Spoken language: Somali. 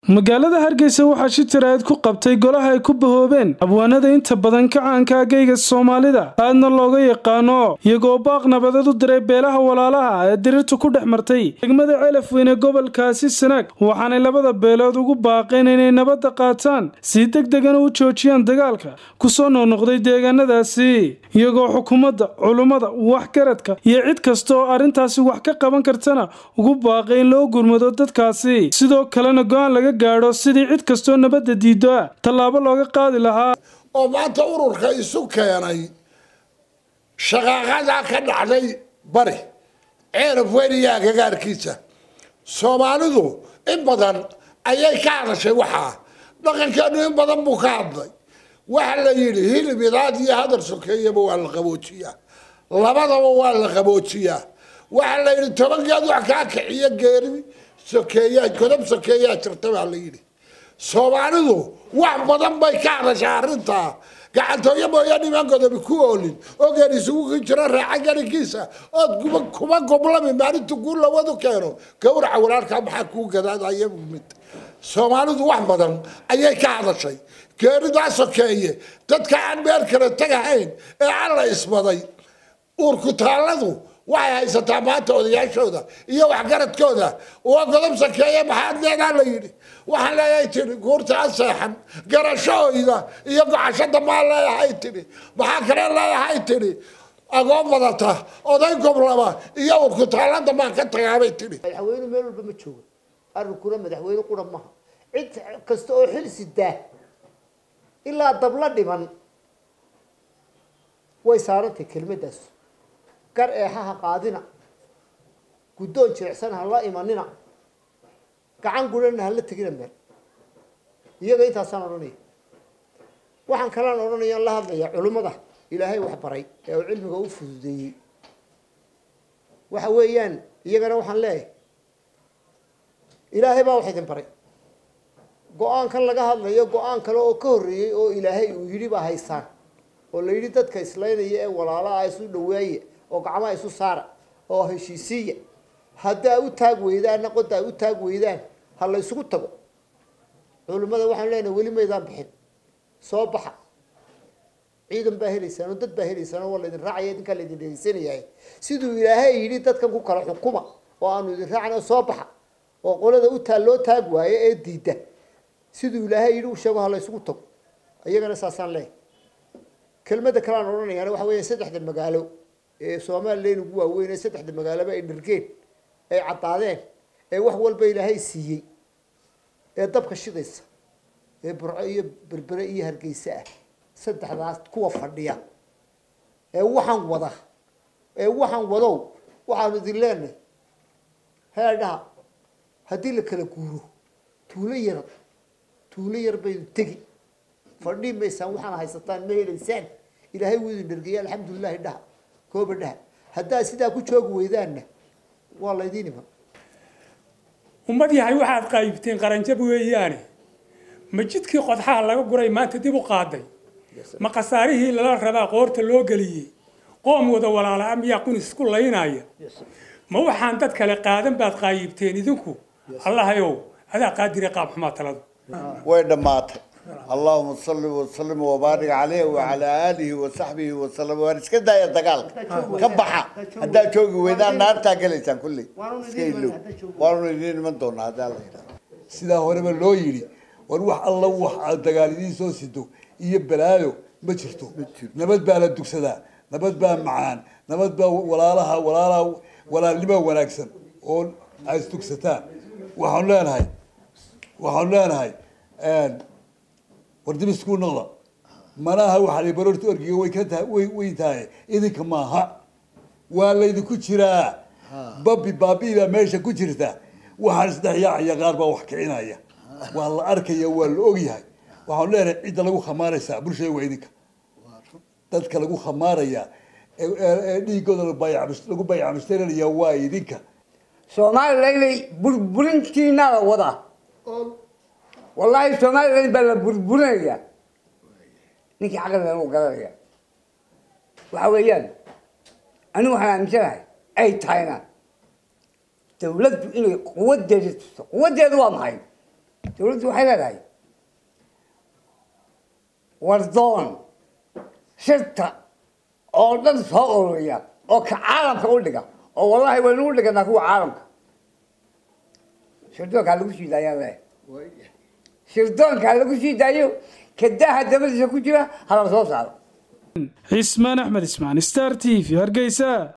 magaalada hargeysa waxaa shi tiraad ku qabtay golaha ay ku bahoobeen abwaanada inta badan ka caanka ageyga soomaalida aadna looga yaqaano iyagoo baaq nabadeed u diray beelaha walaalaha ee dirirtu ku dhex martay degmada celaf weyne gobolkaasi sanaag waxaanay labada beelood ugu baaqeen inay nabadda qaataan si deg degana u joojiyaan dagaalka kusoo noqnoqday deegaanadaasi iyagoo xukuumadda culummada waxgaradka iyo cid kasta oo arrintaasi wax ka qaban kartana ugu baaqay in loo gurmado dadkaasi sidoo kalena go-aan laga gaadho sidii cid kastoo nabadda diido ah tallaabo looga qaadi lahaa oo maanta ururka isu keenay shaqaaqadaa ka dhacday bari ceelaf weyniya agagaarkiisa soomaalidu in badan ayay ka hadashay waxaa dhaqankeenu in badan buu ka hadlay waxa la yidhi hilib idaad iyo hadal sokeeyaba waa la qaboojiyaa labadaba waa la qaboojiyaa waxa la yidhi tobankeed wax kaa kiciyo geeri sokeeyaa godob sokeeyaa jirta baa la yidhi soomaalidu wax badan bay ka hadashaa arrintaa gacantooyo mooya niman godobi ku oolin oo geer isugu ki jiro raaca garinkiisa ood kuma goblami maalintu kuu lawadu keeno gawraca walaalkaa maxaa kuu gadaadaya mid soomaalidu wax badan ayay ka hadashay geeridaa sokeeye dadka aan meel kale tagahayn ee alla isbaday uurkutaalladu waxay haysataa maanta odayaashooda iyo waxgaradkooda waa godob sakeeye maxaad leedaa la yidhi waxaan leeyahay tihi guurta a seexan garashahooyda iyo gocashada maa leeyahay tihi maxaa kale leeyahay tihi agoon badata oday goblaba iyo urkutaallada maan ka tagaabay tihi madaxweyne meel walba ma joogo arrinkuna madaxweyne qura maha cid kasta oo xil sidaa ilaa dabla dhiman way saarantay kelmadaas gar eexaha qaadina guddoon jirecsan ha la imanina gacan gurana hala tegina meel iyaga intaasaan odhanaya waxaan kalaan odhanayaan la hadlayaa culimmada ilaahay wax baray ee uu cilmiga u fududeeyey waxa weeyaan iyagana waxaan leeyahay ilaahay baa wax idin baray go-aankan laga hadlayo go-aan kale oo ka horreeyey oo ilaahay uu yidhi baa haysaan oo la yidhi dadka islaynaya ee walaalaha isu dhaweeya oo gacmaha isu saara oo heshiisiiya haddaa u taag weydaanna qodaa u taag weydaan ha la ysugu tago culimmada waxaan leenahay weli maydaan bixin soo baxa ciidan baa helaysaan oo dad baa helaysaan oo waa laydin raacaya idinkaa laydin dhegeysanayay siduu ilaahay yidhi dadkan ku kala xukuma oo aanu idin raacna soo baxa oo qolada u taa loo taag waayo ee diida siduu ilaahay yidhi u sheego ha la ysugu tago iyagana saasaan leeyahay kelmadda kale aan odhanayaana waxa weya saddexda magaalo ee somalilan ugu waaweyn ee saddexda magaaloba ay dhargeen ay caddaadeen ee wax walba ilaahay siiyey ee dabka shidaysa ee burco iyo berbere iyo hargeysa ah saddexdaas kuwa fadhiya ee waxaan wada ee waxaan wadow waxaanu idin leenahay heedhaha haddii la kala guuro tuulo yar tuulo yar baydu tegi fadhii maysaan waxaana haysataan ma helaysaan ilaahay wuu idin dhargeeya alxamdulilahi dhaha kooba dhaha haddaad sidaa ku joogi weydaanna waa laydiin iman ummad yahay waxaad qaybteen qaranjab weeyaane ma jidkii qodxaha laga guray maanta dib u qaaday ma khasaarihii lala rabaa qoorta loo geliyey qoom wada walaala miyaa qunis isku laynaya ma waxaan dad kale qaadan baad qaayibteen idinku allahayow adaa qaadire qaab xumaa taladu way dhammaatay allahuma salli wasalim wabaarik caleyh wacalaa aalihi wasaxbihi wasalam waan iska daaya dagaalka ka baxa haddaad joogi weydaan naartaa gelaysaan kulley iska ilow waanu idiin iman doonaa haddaa la yidhaha sidaa horeba loo yidhi war wax alla wax aad dagaal idiin soo sido iyo balaayo ma jirto nabad baa la dugsadaa nabad baa macaan nabad baa walaalaha walaalaha walaalnimo wanaagsan oo ay isdugsataan waxaanu leenahay waxaanu leenahay war dib isku noqda manaha waxaa barorta orgiga way ka tahay way way tahay idinka maaha waa laydinku jiraa babi baabi baa meesha ku jirta waxaan isdhex yaacaya qaar baa wax kicinaya waa la arkaya waa la ogyahay waxaanu leenahay cidda lagu khamaaraysaa bulshada waa idinka dadka lagu khamaaraya ee dhiigooda lagu bayacmushtarinaya waa idinka soomaalilaynay burburintiina la wadaa wallaahi somalilan baa la burburinayaa ninkii caqligan u garanaya waxa weeyaan anigu waxaan aaminsanahay ay tahayna dawladdu inay quwadeeda tusto quwadeedu waa maxay dowladdu waxay leedahay wardoon shirta oo dhan soo ururiya oo ka caalamka u dhiga oo wallahi waynu u dhiganaa kuwa caalamka shirdoonkaa lagu sii daayaan le shirdoonkaa lagu sii daayo kadaha dabadiisa ku jira hala soo saaro cismaan axmed ismaan star t v hargeysa